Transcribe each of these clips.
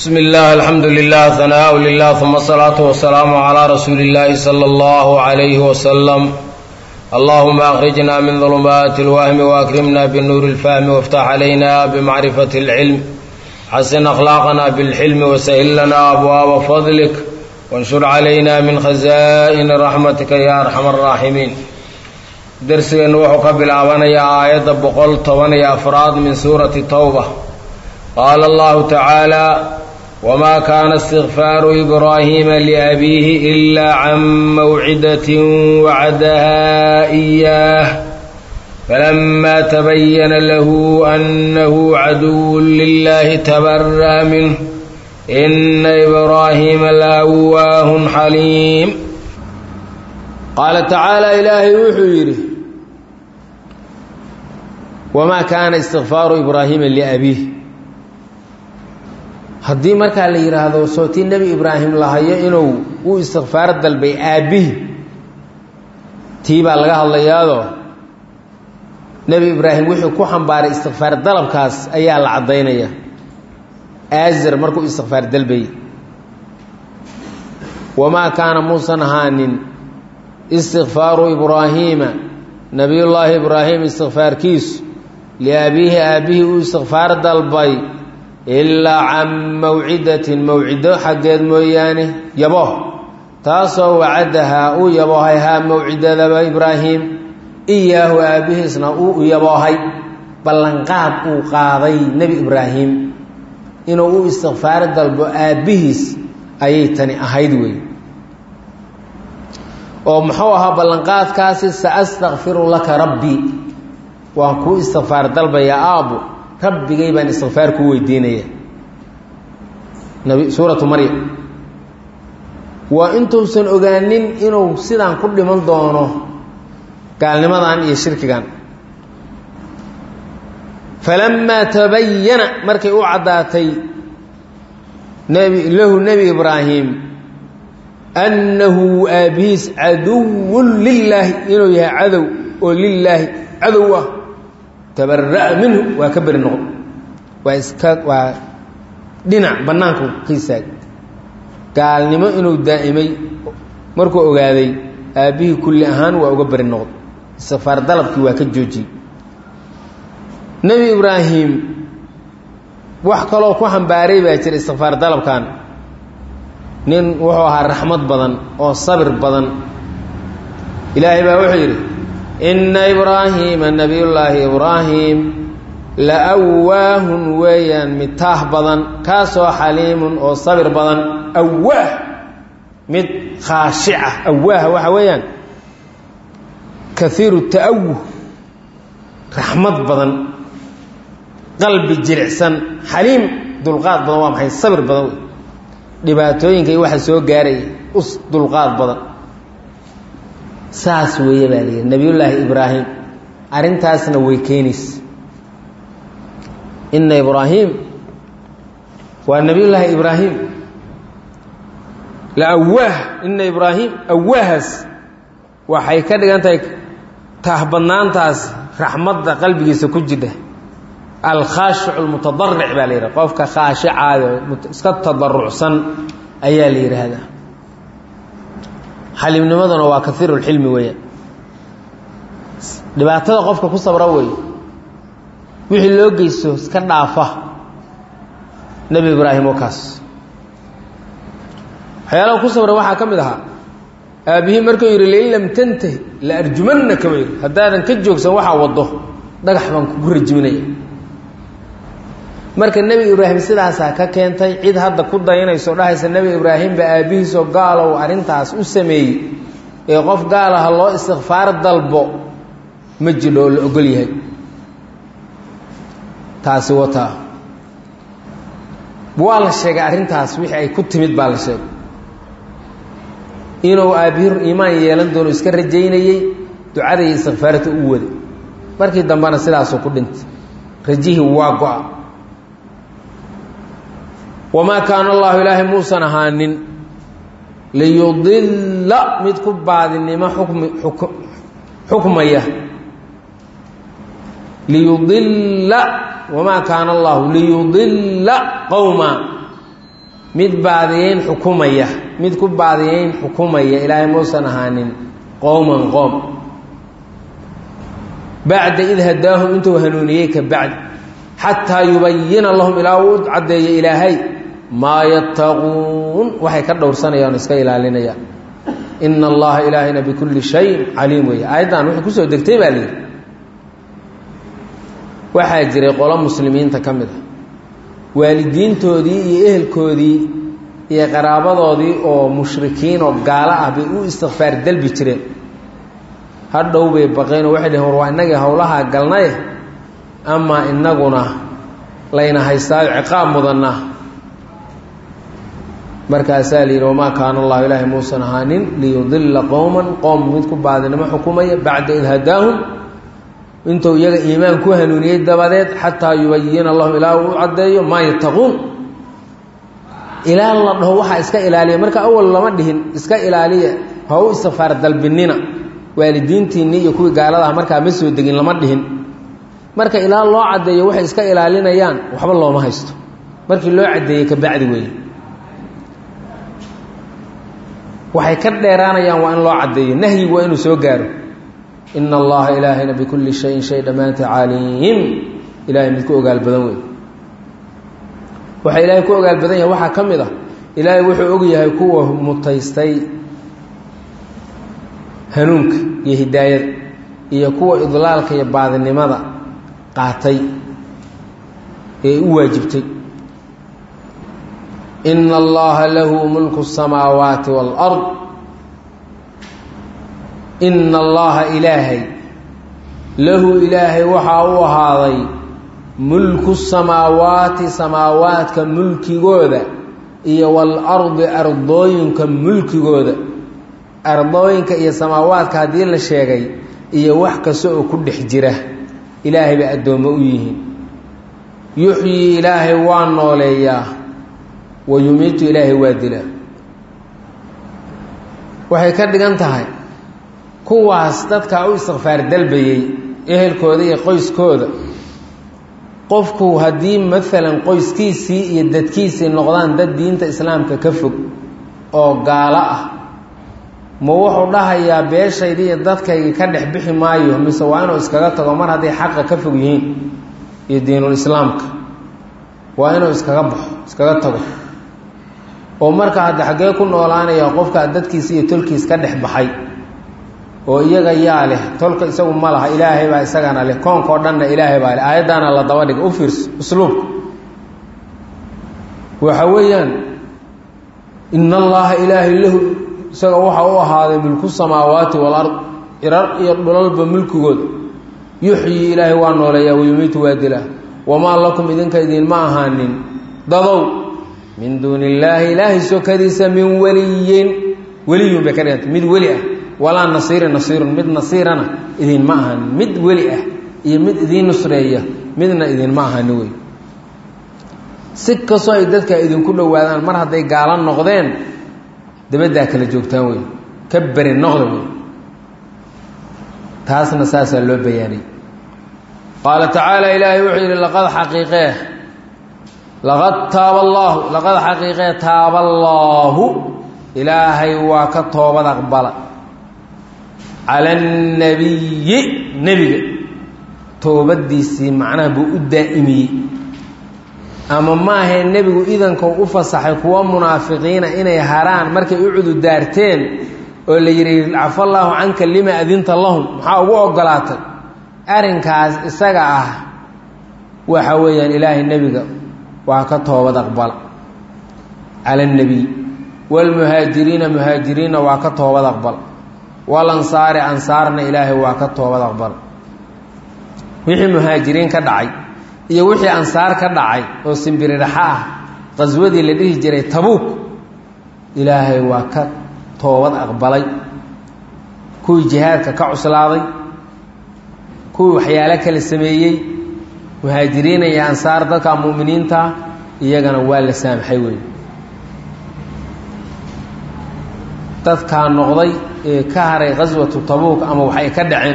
bsm اllah alxamdu lilah hanaaء lilah ثuma الsalaaةu wasalaamu عlى rasuuli اllahi slى اllah عalayh wslm allahuma akrijna min ظulumaati اlwahmi waakrimna bnuuri اlfahmi wاftax عalayna bmacrifaة اlcilm xasin akhlaaqna bاlxilmi wasahil lana abwaaba fadlik wanshur calayna min khaza'ini raxmatika ya arxam الraaximiin dersigeennu wuxuu ka bilaabanayaa aayadda boqol toban iyo afraad min suurati towba qaala allahu tacaala wma kaana istikfaaru ibraahiima liabiihi ilaa can mawcidatin wacadaha iyaah falama tabayana lahu annahu caduwun lilahi tabara'a minh ina ibraahiima lawaahun xaliim qaala tacaala ilaahay wuxuu yidhi wamaa kaana istikfaaru ibraahiima liabiih haddii markaa la yidhaahdo sootii nebi ibraahim lahayo inuu u istikfaar dalbay aabbihi tii baa laga hadlayaadoo nebi ibraahim wuxuu ku xambaaray istikfaar dalabkaas ayaa la caddaynaya aazar markuu istikfaar dalbayay wamaa kaana muusan ahaanin istikfaaru ibraahiima nebiyullaahi ibraahim istikfaarkiisu liaabiihi aabbihii uu istikfaar dalbay ilaa can mawcidatin mawcido xaggeed mooyaane yabo taasoo wacadahaa uu yaboohay haa mawcidadaba ibraahim iyaahu aabbihiisna uu yaboohay ballanqaad uu qaaday nebi ibraahim inuu u istikfaar dalbo aabbihiis ayay tani ahayd wey oo muxuu ahaa ballanqaadkaasi sa astakfiru laka rabbii waan kuu istikfaar dalbayaa aabbo rabbigay baan istikfaar kuu weydiinaya nabi suuratu maryam waa intuusan ogaanin inuu sidaan ku dhiman doono gaalnimadan iyo shirkigan falamaa tabayana markay u caddaatay nebi lahu nebi ibraahim annahu aabbihiis caduwun lilaahi inuu yahay cadow oo lilaahi cadow ah tabara'a minhu waa ka beri noqon waa iska waa dhinac bannaanku ka istaag gaalnimo inuu daa'imay markuu ogaaday aabbihii kulli ahaan waa uga beri noqon istikfaar dalabkii waa ka joojiyey nebi ibraahim wax kaloo ku xambaaray baa jira istikfaar dalabkan nin wuxuu ahaa raxmad badan oo sabir badan ilaahay baa wuxuu yidhi ina ibraahiima nabiyullaahi ibraahim la awaahun weeyaan mid taah badan kaasoo xaliimun oo sabir badan awaah mid khaashica awaah waxa weeyaan kaiiru ta'awuh raxmad badan qalbi jilicsan xaliim dulqaad badan waa maxay sabir badan wey dhibaatooyinka iyo waxa soo gaaraya us dulqaad badan saas weeye baa la yidhi nebiyullaahi ibraahim arrintaasna way keenaysa ina ibraahim waa nebiyullaahi ibraahim la awaah ina ibraahim awaahaas waxay ka dhigan tahay taahbadnaantaas raxmadda qalbigiisa ku jidha alkhaashicu almutadaric baa la yidhaha qofka khaashicaayo iska tadarucsan ayaa la yidhaahdaa xaliimnimaduna waa kaiiru lxilmi weeyaan dhibaatada qofka ku sabra weeye wixii loo geysto iska dhaafa nebi ibraahim oo kaas waxyaalaha ku sabra waxaa ka mid ahaa aabbihii markuu yidhi lain lam tantahi la arjumannaka ba yidhi haddaadan ka joogsan waxaa waddo dhagax baan kugu rajiminaya marka nebi ibraahim sidaasaa ka keentay cid hadda ku dayanayso dhahaysa nebi ibraahim ba aabbihiisoo gaalow arrintaas u sameeyey ee qof gaalaha loo istikfaar dalbo ma jidho oo la ogol yahay taasi wataa waa la sheegay arrintaas wixii ay ku timid baa la sheegay inuu aabbihir iimaan yeelan doono iska rajaynayey ducada iyo istikfaarta u waday markii dambena sidaasuu ku dhintay rajihii waa go-a wamaa kaana allahu ilaahay muusan ahaanin liyudilla mid ku baadinimo xukmi xukmaya liyudilla wamaa kaana allahu liyudilla qowma mid baadiyeyn xukumaya mid ku baadiyeyn xukumaya ilaahay muusan ahaanin qowman qoom bacda id hadaahum intuu hanuuniyey ka bacdi xataa yubayina lahum ilaa uu u caddeeyo ilaahay maa yattaquun waxay ka dhowrsanayaan o iska ilaalinayaan ina allaha ilaahayna bikulli shayin caliim weeye aayaddan waxay kusoo degtay baa layidhi waxaa jiray qolo muslimiinta ka mid ah waalidiintoodii iyo ehelkoodii iyo qaraabadoodii oo mushrikiin oo gaalo ah bay u istikfaar dalbi jireen hadhow bay baqeen oo waxay dheheen war waa innagii howlahaa galnaye amaa innaguna layna haystaayo ciqaab mudanna markaasaa la yidhi wamaa kaana allahu ilaahay muusan ahaanin liyudilla qowman qoom mid ku baadinimo xukumaya bacda id hadaahum intuu iyaga iimaan ku hanuuniyey dabadeed xataa yubayina lahum ilaa uu u caddeeyo maa yattaquun ilaa la dhaho waxaa iska ilaaliya marka awal lama dhihin iska ilaaliya ha u istikfaar dalbinina waalidiintiinni iyo kuwii gaaladaha markaa ma soo degin lama dhihin marka ilaa loo caddeeyo waxay iska ilaalinayaan waxba looma haysto markii loo caddeeyey ka bacdi weeye waxay ka dheeraanayaan waa in loo caddeeyo nahyigu waa inuu soo gaaro ina allaha ilaahayna bikulli shayin shay dhammaanta caliim ilahay mid ku ogaal badan wey waxa ilaahay ku ogaal badan yahay waxaa ka mid ah ilaahay wuxuu og yahay kuwa mutaystay hanuunka iyo hidaayada iyo kuwa idlaalka iyo baadinimada qaatay ee u waajibtay ina allaha lahu mulku الsamaawaati wاlأrض ina allaha ilaahay lahu ilaahay waxaa u ahaaday mulku samaawaati samaawaadka mulkigooda iyo walardi ardooyinka mulkigooda ardooyinka iyo samaawaadka haddii la sheegay iyo wax kasta oo ku dhex jira ilaahay bay addoommo u yihiin yuxyii ilaahay waa nooleeyaa wa yumiitu ilaahay waa dilaa waxay ka dhigan tahay kuwaas dadkaa u istikfaar dalbayey ehelkooda iyo qoyskooda qofku haddii maalan qoyskiisii iyo dadkiisii noqdaan dad diinta islaamka ka fog oo gaalo ah ma wuxuu dhahayaa beeshaydii iyo dadkaygii ka dhex bixi maayo mise waa inuu iskaga tago mar hadday xaqa ka fog yihiin iyo diinul islaamka waa inuu iskaga baxo iskaga tago oo marka hadda xaggee ku noolaanaya qofkaa dadkiisa iyo tolkiis ka dhex baxay oo iyaga yaa leh tolka isagu ma laha ilaahay baa isagana leh koonkao dhanna ilaahay baa leh aayaddaana la daba dhiga u fiirso usluubka waxa weeyaan ina allaha ilaahay lahu isaga waxa u ahaaday mulku samaawaati walard cirar iyo dhulalba mulkigooda yuxyii ilaahay waa nooleeyaa wayumiitu waa dilaa wamaa lakum idinka idinma ahaanin dadow min duuni illaahi ilaahay sokadiisa min weliyin weliyun bay ka dhiganta mid weli ah walaa nasiirin nasiirun mid nasiirana idinma ahaanin mid weli ah iyo mid idiin nusreeya midna idinma ahaanin wey si kastoo ay dadka idinku dhowaadaan mar hadday gaalo noqdeen dabaddaa kala joogtaan wey ka beri noqda wey taasna saasaa loo bayaanay qaala tacaala ilaahay wuxuu yidhi laqad xaqiiqee laqad taaba allaahu laqad xaqiiqee taaba allaahu ilaahay waa ka toobad aqbala cala annabiyi nebiga toobaddiisii macnaha buu u daa'imiyey ama maahae nebigu idankau u fasaxay kuwa munaafiqiina inay haraan markay u cududaarteen oo la yidhi cafallaahu canka lima adinta lahum maxaa ugu ogolaatay arrinkaas isaga ah waxa weeyaan ilaahay nebiga waa ka toobad aqbala cala annebiy waalmuhaajiriina muhaajiriinna waa ka toobad aqbal walansaari ansaarna ilaahay waa ka toobad aqbal wixii muhaajiriin ka dhacay iyo wixii ansaar ka dhacay oo simbiridhaxa ah qaswadii la dhihi jiray tabuuk ilaahay waa ka toobad aqbalay kuwii jihaadka ka cuslaaday kuwii waxyaalo kala sameeyey muhaajiriina iyo ansaar dadka mu'miniinta iyagana waa la saamaxay wey dadkaa noqday ee ka haray qaswatu tabuuk ama waxay ka dhaceen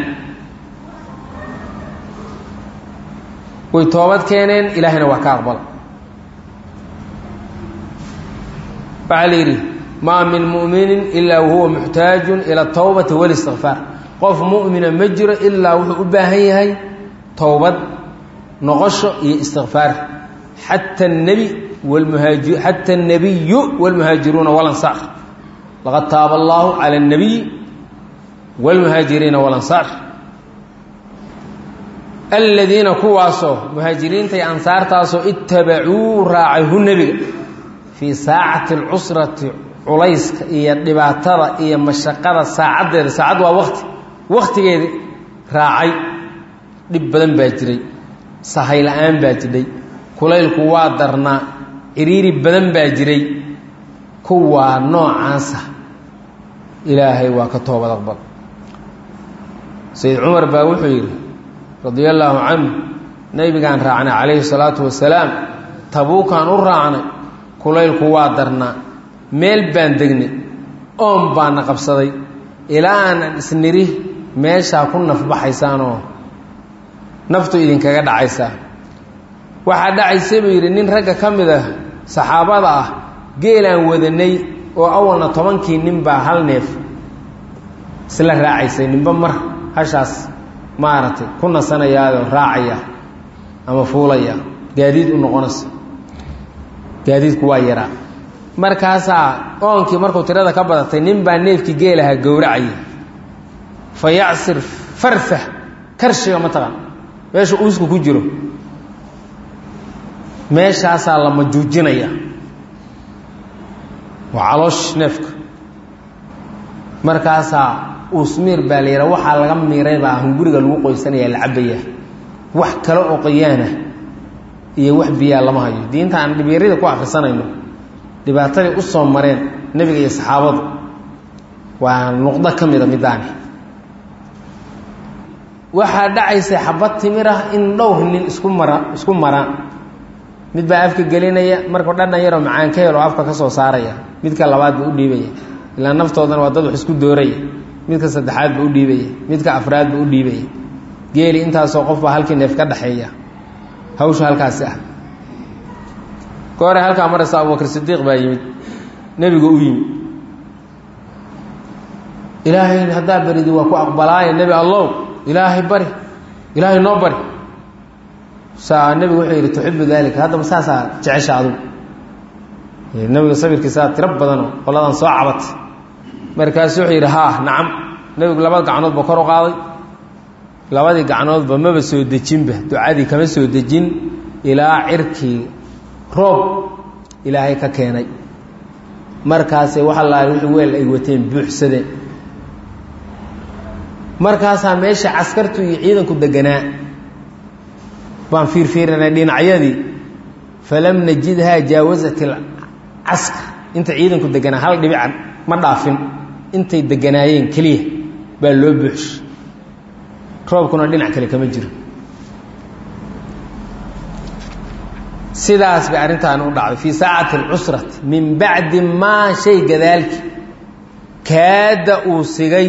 way toobad keeneen ilaahayna waa ka aqbala waxaa la yidhi maa min mu'minin ilaa wahuwa muxtaajun ila towbati walistikfaar qof mu'mina ma jiro ilaa wuxuu u baahan yahay towbad noqosho iyo istikfaar xata nebi wlmuhaaji xata الnabiyu wاlmuhaajiruuna walansaar laqad taaba allahu calى الnabiy wاlmuhaajiriina walansaar aladiina kuwaasoo muhaajiriinta iyo ansaartaasoo ittabacuu raacay hu nebiga fii saacati اlcusrati culayska iyo dhibaatada iyo mashaqada saacaddeeda saacad waa wakti waktigeedi raacay dhib badan baa jiray sahay la-aan baa jidhay kulaylku waa darnaa ciriiri badan baa jiray kuwaa noocaasa ilaahay waa ka toobad aqbal sayid cumar baa wuxuu yidhi radia allaahu canhu nebigaan raacnay calayhi salaatu wasalaam tabuukaan u raacnay kulaylku waa darnaa meel baan degnay oon baana qabsaday ilaa aanan isniri meeshaa ku nafbaxaysaanoo naftu idinkaga dhacaysaa waxaa dhacaysa buu yidhi nin ragga ka mid ah saxaabada ah geelaan wadanay oo awalna tobankii nin baa hal neef isla raacaysay ninba mar hashaas maaragtay ku nasanayaadoo raacaya ama fuulaya gaadiid u noqonaysa gaadiidku waa yaraa markaasaa oonkii markuu tirada ka badatay nin baa neefkii geelaha gowracaya fa yacsir farfah karshiga ma taqan meesha uusku ku jiro meeshaasaa la majuujinaya waa caloosh neefka markaasaa uusmiir baa la yidhaha waxaa laga miiray baa hunguriga lagu qoysanaya la cabaya wax kale oo qoyaana iyo wax biyaa lama hayo diinta aan dhibyarida ku akhrisanayno dhibaatadii u soo mareen nebiga iyo saxaabadu waa nuqdo ka mida midaani waxaa dhacaysa xabad timir ah in dhowr nin isku mara isku maraan mid baa afka gelinaya markuu dhadhan yaroo macaan ka helo afka ka soo saaraya midka labaad buu u dhiibaya ilaa naftoodana waa dad wax isku dooraya midka saddexaad buu u dhiibaya midka afraad buu u dhiibaya geeli intaasoo qof baa halkii neef ka dhexeeya hawsha halkaasi ah goore halkaa maraysa abubakr sidiiq baa yimid nebigu u yimid ilaahay haddaa baridi waa ku aqbalaaye nebi allow ilaahay bari ilaahay noo bari saa nebigu wuxuu yidhi tuxibu daalika haddaba saasaa jecesha adugu nebiga sabirkiisaa tiro badanoo qoladan soo cabatay markaasu wuxuu yidhi haa nacam nebigu labada gacnoodba kor u qaaday labadii gacnoodba maba soo dejinba ducadii kama soo dejin ilaa cirkii roob ilaahay ka keenay markaasay waxa lahay wixii weel ay wateen buuxsadeen markaasaa meesha caskartu iyo ciidanku deganaa baan fiirfiirinay dhinacyadii falam najidhaa jaawasat ilcaskar inta ciidanku deganaa hal dhibican ma dhaafin intay deganaayeen keliya baa loo buuxshay roobkuna dhinac kale kama jiro sidaas bay arrintaani u dhacday fii saacati alcusrati min bacdi maa shay gadaalki kaada uu sigay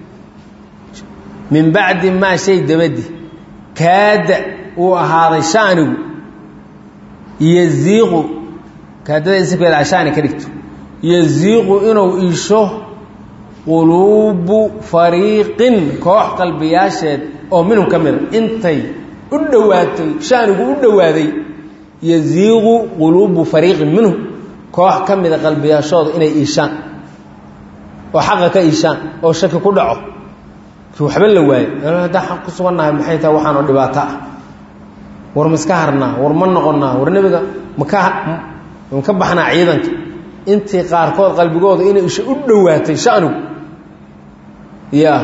min bacdi maa shay dabadi kaada uu ahaaday shaanigu yaziiqu kaadada isirkeeda ashaani ka dhigto yaziiqu inuu iisho quluubu fariiqin koox qalbiyaasheed oo minhum ka mida intay u dhowaatay shaanigu u dhowaaday yaziiqu quluubu fariiqin minhum koox ka mida qalbiyaashooda inay iishaan oo xaqa ka iishaan oo shaki ku dhaco waxba la waayo haddaan xaq ku sugannahay maxay tahay waxaan oo dhibaato ah war ma iska harnaa war ma noqonnaa war nebiga maka maka baxnaa ciidanka intii qaarkood qalbigooda inay isha u dhowaatay shanigu ya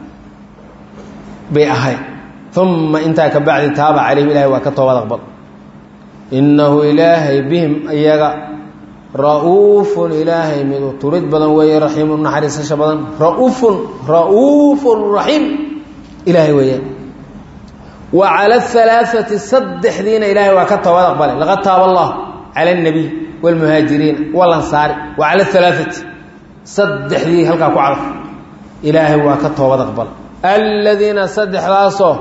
bay ahayd uma intaa ka bacdi taaba calayhim ilahay waa ka toobad aqbal innahu ilaahay bihim iyaga ra'uufun ilaahay midu turid badan weeye raxiimu naxariisasha badan ra'uufun ra'uufun raxiim ilaahay weeyaan wa cala alaaati saddexdiina ilaahay waa ka toobad aqbalay laqad taaba allah cala alnabiy wاlmuhaajiriina walansaari wa cala alaaati saddexdii halkaa ku cadaf ilaahay waa ka toobad aqbal aladiina saddexdaasoo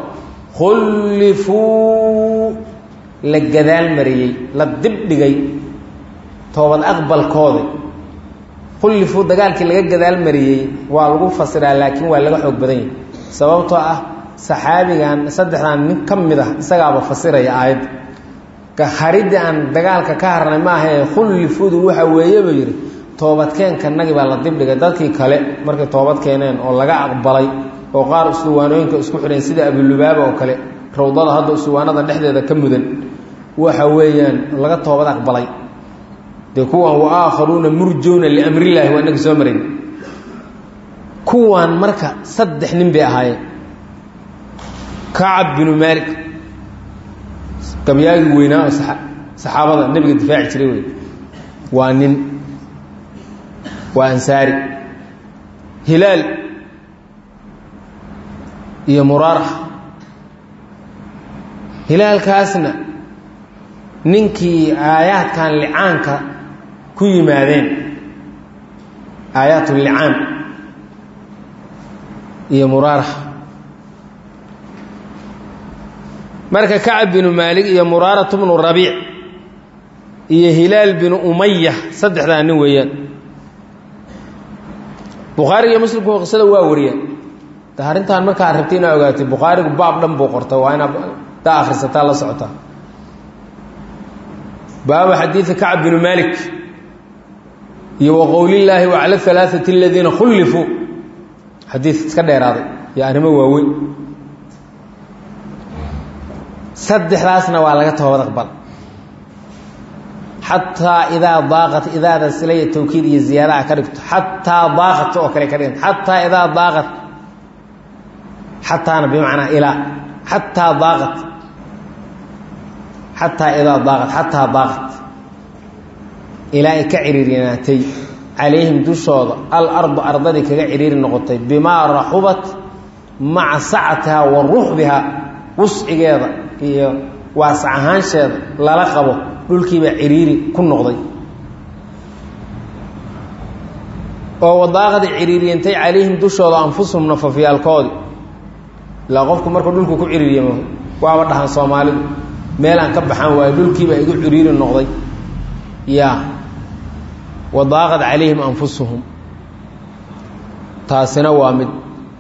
khullifuu la gadaal mariyey la dibdhigay toobad aqbalkooda khullifuu dagaalkii laga gadaal mariyey waa lagu fasiraa laakiin waa laga xoog badan yahay sababtoo ah saxaabigan saddexdan nin ka mid ah isagaaba fasiraya aayadda haridii aan dagaalka ka harnay maahae khullifudu waxa weeye buu yidhi toobadkeenkanagii baa la dibdhigay dadkii kale markay toobad keeneen oo laga aqbalay oo qaar usuwaanooyinka isku xidheen sida abulubaaba oo kale rawdada hadda usuwaanada dhexdeeda ka mudan waxa weeyaan laga toobad aqbalay dee kuwan wa aakharuuna murjowna liamrillaahi waa inagi soo marin kuwan marka saddex nin bay ahaayeen kacab binu maalik gabyaagii weynaa oo saxaabada nebiga difaaci jiray wey waa nin waa ansaari hilaal iyo muraara hilaalkaasna ninkii aayaadkan licaanka ku yimaadeen aayaat licaan iyo muraara marka kacab binu maalik iyo muraarat bnu rabiic iyo hilaal binu umaya saddexdaa nin weeyaan bukhaariga iyo muslimku qisada waa wariyaan de arrintan markaa rabtay inaa ogaatay bukhaarigu baab dhan buu qorta waa inaad daa akhrisataa la socotaa baabu xadiidi kacab binu maalik iyo wa qowlillaahi wacala alaaati aladiina khullifuu xadiid iska dheeraaday iyo arrimo waaweyn saddexdaasna waa laga toobad aqbal xataa idaa daaqat idaada silaya tawkiid iyo ziyaadaha ka dhigto xataa daaqat oo kale ka dhiganta xataa idaa daaqat xataana bimacnaa ilaa xataa daaqat xataa idaa daaqat xataa daaqat ilaa ay ka ciriirinaatay calayhim dushooda alardu ardadii kaga ciriiri noqotay bimaa raxubat maca sacatihaa wa ruxbihaa wuscigeeda iyo waasac ahaansheeda lala qabo dhulkiibaa ciriiri ku noqday oo wadaaqada ciriiriyantay calayhim dushooda anfusuhum nafafyaalkoodii ilaa qofku markuu dhulku ku ciriiriyamo waaba dhahan soomaalidu meel aan ka baxaan waayo dhulkiibaa igu ciriiri noqday ya wadaaqad calayhim anfusuhum taasina waa mid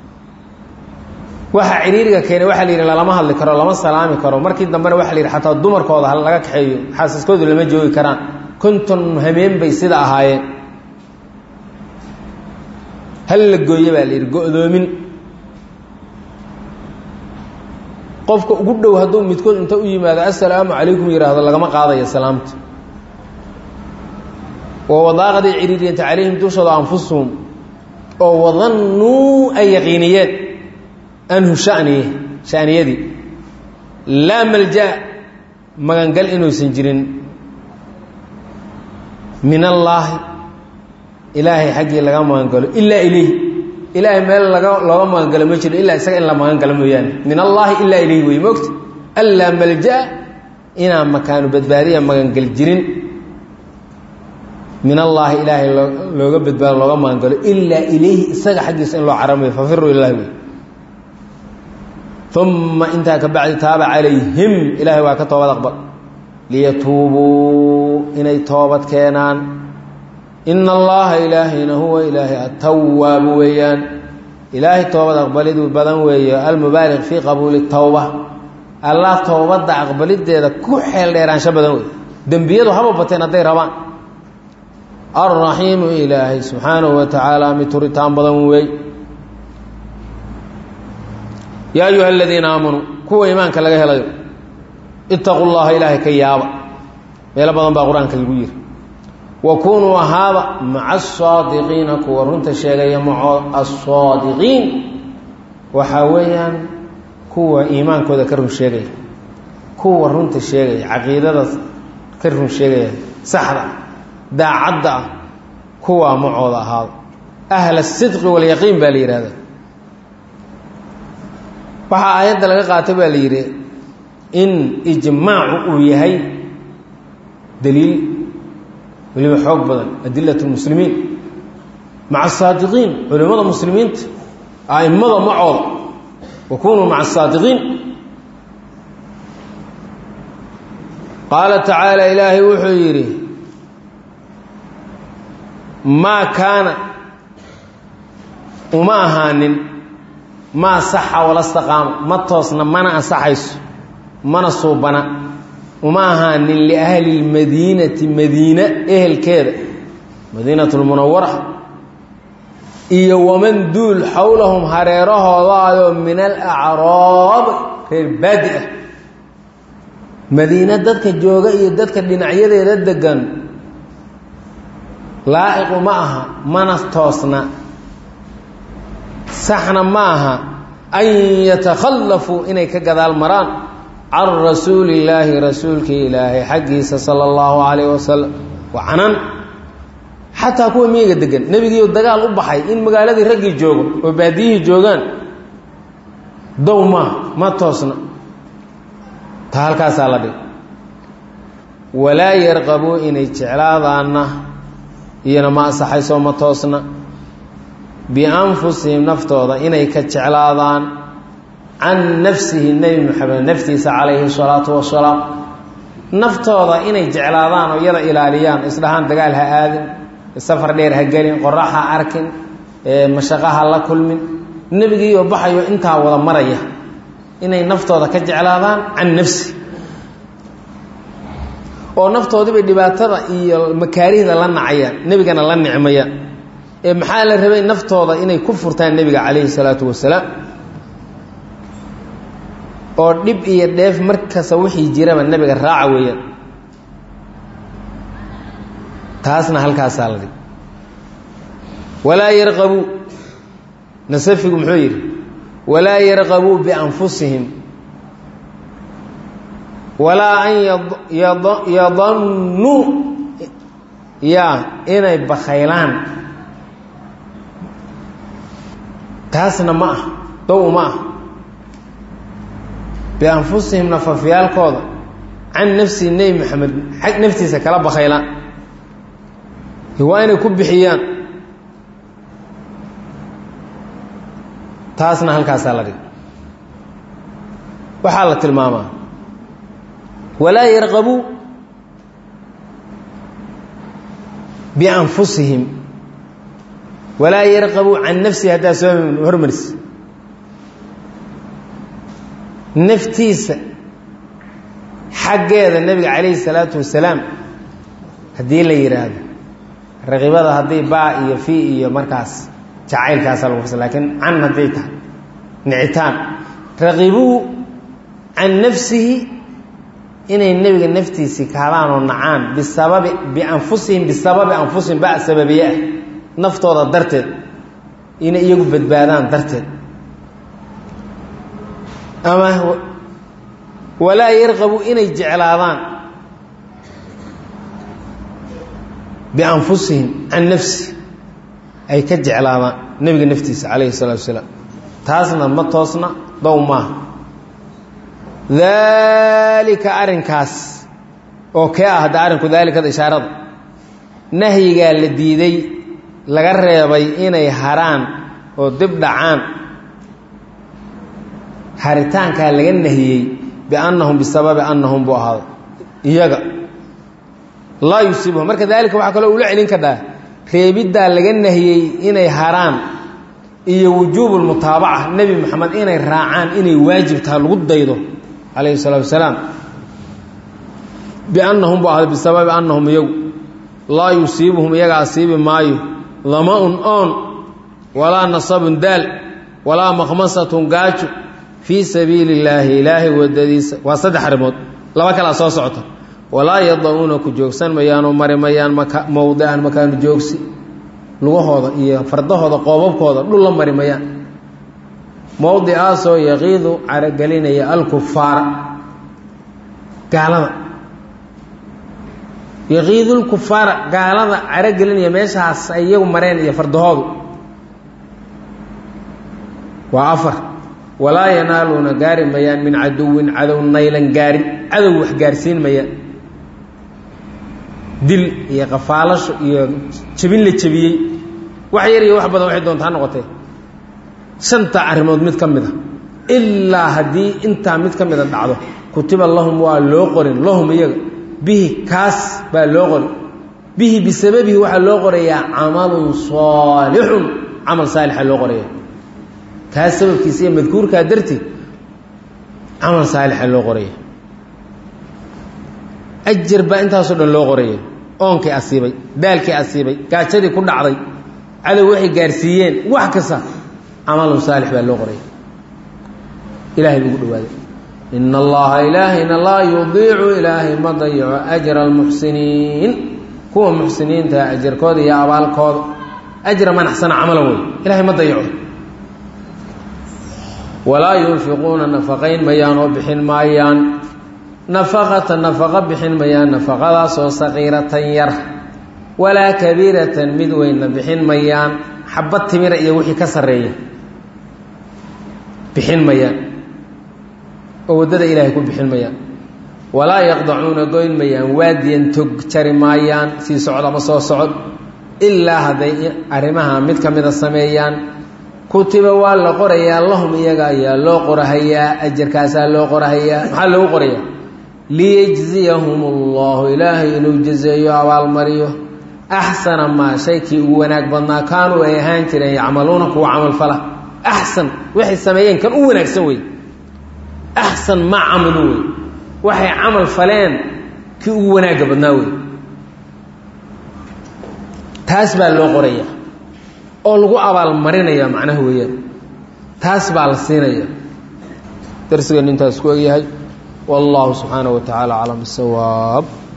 waxa ciriiriga keenay waxaa la yidhi lalama hadli karo lama salaami karo markii dambena waxa la yidhi xataa dumarkooda ha laga kaxeeyo xaasaskoodu lama joogi karaan konton hameen bay sida ahaayeen hal la gooye baa la yidhi go-doomin qofka ugu dhow hadduu midkood inta u yimaado assalaamu calaykum yidhaahdo lagama qaadayo salaamta oo wadaaqaday ciriiriyanta calayhim dushooda anfusuhum oo wadannuu ay yaqiiniyeen anhu shaniye shaniyadii laa malja magangal inuusan jirin min allaahi ilaahay xaggii laga magangalo ilaa ilayh ilaahay meel laga looga magangalo ma jiro ilaa isaga in la magangalo mooyaane min allaahi ilaa ilayh wey mogta allaa malja inaan makaanu badbaadiya magangal jirin min allaahi ilaahay looga badbaado looga magangalo ilaa ilayhi isaga xaggiisa in loo caramayo fafiru ilahi wey uma intaa ka bacdi taaba calayhim ilaahay waa ka toobad aqbal liyatuubuu inay toobad keenaan ina allaha ilaahayna huwa ilaahay atawaabu weeyaan ilaahay toobad aqbaliduu badan weeye almubaaliq fii qabuuli tawba allah toobadda aqbalideeda ku xeel dheeraansho badan wey dembiyadu haba bateen hadday rabaan alraxiimu ilaahay subxaanahu wa tacaala mid turitaan badan wey yaa ayuha aladiina aamanuu kuwa iimaanka laga helayo itaquu llaha ilaahay ka yaaba meelo badan baa qur-aanka lagu yiri wa kunuu ahaaba maca asaadiqiina kuwa runta sheegaya maco asaadiqiin waxaa weeyaan kuwa iimaankooda ka run sheegaya kuwa runta sheegaya caqiidada ka run sheegaya saxda daacadda ah kuwaa macooda ahaada ahla asidqi walyaqiin baa la yihahda waxaa aayadda laga qaatay baa la yidhi in ijmaacu uu yahay daliil weliba xoog badan adilat lmuslimiin maca asaadiqiin culimmada muslimiinta a'immada macooda wa kunuu maca asaadiqiin qaala tacaala ilaahay wuxuu yidhi maa kaana uma ahaanin maa saxa wala staqaama ma toosna mana ansaxayso mana suubana uma ahaanin liahli lmadiinati madiina ehelkeeda madiinat lmunawara iyo waman duul xowlahum hareerahoodaayoo min alacraab reer baadi ah madiine dadka jooga iyo dadka dhinacyadeeda degan laa'iqu ma aha mana toosna saxna ma aha an yatakhallafuu inay ka gadaal maraan can rasuuli illaahi rasuulkii ilaahay xaggiisa sala allahu calayh wasalam wa canan xataa kuwa miyiga degan nebigiiu dagaal u baxay in magaaladii raggii joogo oo baadiyihii joogaan dow maaha ma toosna taa halkaasaa la dhig walaa yarqabuu inay jeclaadaanna iyona ma ansaxaysoo ma toosna bianfusihim naftooda inay ka jeclaadaan can nafsihi nebi moxamed naftiisa calayhi salaatu wasalaam naftooda inay jeclaadaan oo iyada ilaaliyaan isdhahaan dagaal ha aadin safar dheer ha gelin qorax ha arkin mashaqo ha la kulmin nebigiioo baxayo intaa wada maraya inay naftooda ka jeclaadaan can nafsi oo naftoodiibay dhibaatada iyo makaarihda la nacayaan nebigana la nicmayaan ee maxaa la rabay naftooda inay ku furtaan nebiga calayhi salaatu wasalaam oo dhib iyo dheef markasta wixii jiraba nebiga raaca weeyaan taasna halkaasaa la dhig walaa yarqabuu nasafigu muxuu yidhi walaa yarqabuu bianfusihim walaa an yadannuu yaa inay bakhaylaan taasna ma ah dow ma ah bianfusihim nafafyaalkooda can nafsihi nebi moxamed xag naftiisa kala bakhaylaan waa inay ku bixiyaan taasna halkaasaa la dhig waxaa la tilmaamaa walaa yarqabuu bianfusihim walaa yarqabuu can nafsihi haddaa soo hormarsi naftiisa xaggeeda nebiga calayhi salaatu wasalaam haddii la yidhaahdo raqibada haddii baa iyo fi iyo markaas jacaylkaasa lagu fasa lakiin can hadday tahay nicitaan raqibuu can nafsihi inay nebiga naftiisii kaadaan oo nacaan bisababi bianfusihim bisababi anfusihim ba sababiye ah naftooda darteed inay iyagu badbaadaan darteed ama walaa yarqabu inay jeclaadaan bianfusihim can nafsi ay ka jeclaadaan nebiga naftiisa calayhi salaatu wasalaam taasna ma toosna dow maaha daalika arrinkaas oo kee ah hadda arrinku daalikada ishaarada nahyigaa la diiday laga reebay inay haraan oo dib dhacaan haritaankaa laga nahiyey biannahum bisababi annahum buu ahaaday iyaga laa yusiibuhum marka daalika waxaa kaloo ula celin kadhaa reebiddaa laga nahiyey inay haraan iyo wujuubu lmutaabaca nebi moxamed inay raacaan inay waajib tahay lagu daydo calayhi salaatu wasalaam biannahum buu ahaaday bisababi annahum iyagu laa yusiibuhum iyaga asiibi maayo dama-un oon walaa nasabun daal walaa makhmasatun gaajo fii sabiili illaahi ilaahay wadadiisa waa saddex arrimood laba kalaa soo socota walaa yada-uuna ku joogsan mayaanoo mari mayaan maka mowdican makaanu joogsi lugahooda iyo fardahooda qoobabkooda dhul la mari mayaan mowdicaasoo yaqiidu caragelinaya alkufaara gaalada yaqiidulkufaara gaalada caragelinaya meeshaas ay iyagu mareen iyo fardahoodu waa afar walaa yanaaluuna gaari mayaan min caduwin cadow naylan gaarin cadow wax gaarsiin mayaan dil iyo qafaalasho iyo jebin la jebiyey wax yar iyo wax badan waxay doonta ha noqotee shanta arrimood mid ka mid a ilaa haddii intaa mid ka mida dhacdo kutiba lahum waa loo qorin lahum iyaga bihi kaas baa loo qorin bihi bisababihi waxaa loo qorayaa camalun saalixun camal saalixa loo qoraya kaas sababkiisa iyo madkuurkaa darteed camal saalixa loo qoraya ajar baa intaasoo dhan loo qoraya oonkii asiibay daalkii asiibay gaajadii ku dhacday cadow waxay gaarsiiyeen wax kasta camalun saalix baa loo qoraya ilahay buu ugu dhawaaday ina allaha ilaahayna laa yudiicu ilaahay ma dayaco ajra almuxsiniin kuwa muxsiniinta ajarkooda iyo abaalkooda ajra man axsana camalan wey ilahay ma dayaco walaa yunfiquuna nafaqayn mayaan oo bixin maayaan nafaqata nafaqo bixin mayaan nafaqadaasoo saqiiratan yar walaa kabiiratan mid weynna bixin mayaan xabad timira iyo wixii ka sarreeya bixin mayaan oo waddada ilaahay ku bixin mayaan walaa yaqdacuuna goyn mayaan waadiyan tog jari maayaan sii socod ama soo socod ilaa hadday arrimaha mid ka mida sameeyaan kutiba waa la qorayaa lahum iyaga ayaa loo qorahayaa ajarkaasaa loo qorahayaa maxaa loogu qorayaa liyejziyahum allahu ilaahay inuu jazeeyo abaalmariyo axsana maa shaykii ugu wanaag badnaa kaanuu ay ahaan jireen yacmaluuna kuwa camalfala axsan waxay sameeyeen kan u wanaagsan wey axsan maa camalu wey waxay camal faleen kii ugu wanaagga badnaa wey taas baa loo qoraya oo lagu abaalmarinaya macnaha weeyaan taas baa la siinaya darsigan intaas ku egyahay wallahu subxaanaه wa taعala aclam bisawaab